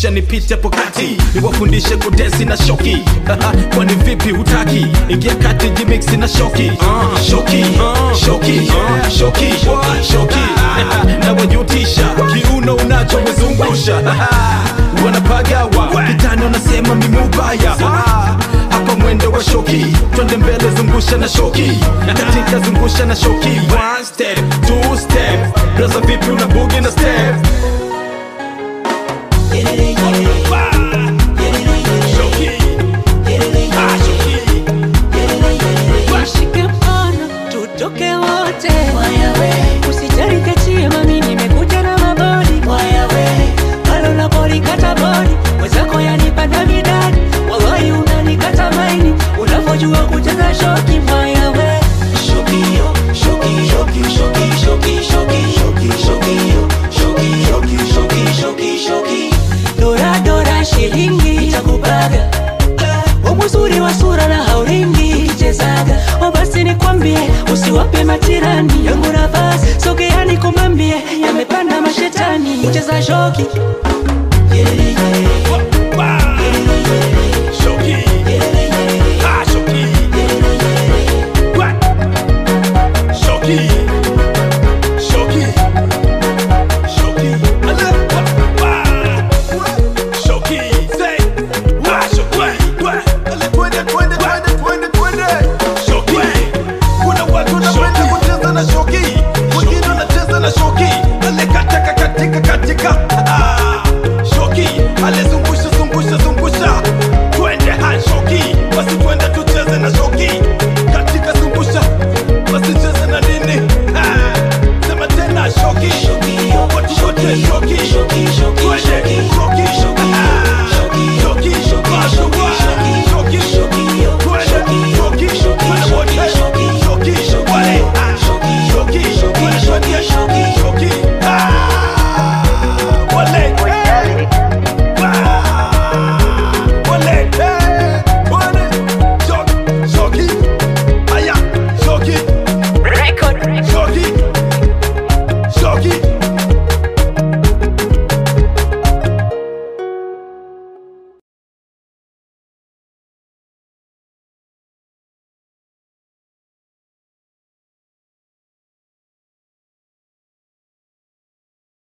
kisha nipite hapo kati niwafundishe kudesi na shoki kwani vipi hutaki ingia kati jimiksi na shoki shoki shoki shoki shoki na wajutisha kiuno unachowezungusha wanapagawa kitani wanasema mimubaya hapa mwendo wa shoki twende mbele zungusha na shoki katika zungusha na shoki one step two step braza vipi una bugi na step Nishike mkono tutoke wote, usijali kachie mami, nimekuja na mabodi palo na bodi kata bodi wezako yanipanda midadi, wallahi unanikata maini unavyojua kucheza shoki mayawe dora dora shilingi itakubaga umuzuri wa sura na hauringi ukichezaga o basi nikwambie usiwape matirani yangu nafasi sogeani kumambie yamepanda mashetani kucheza shoki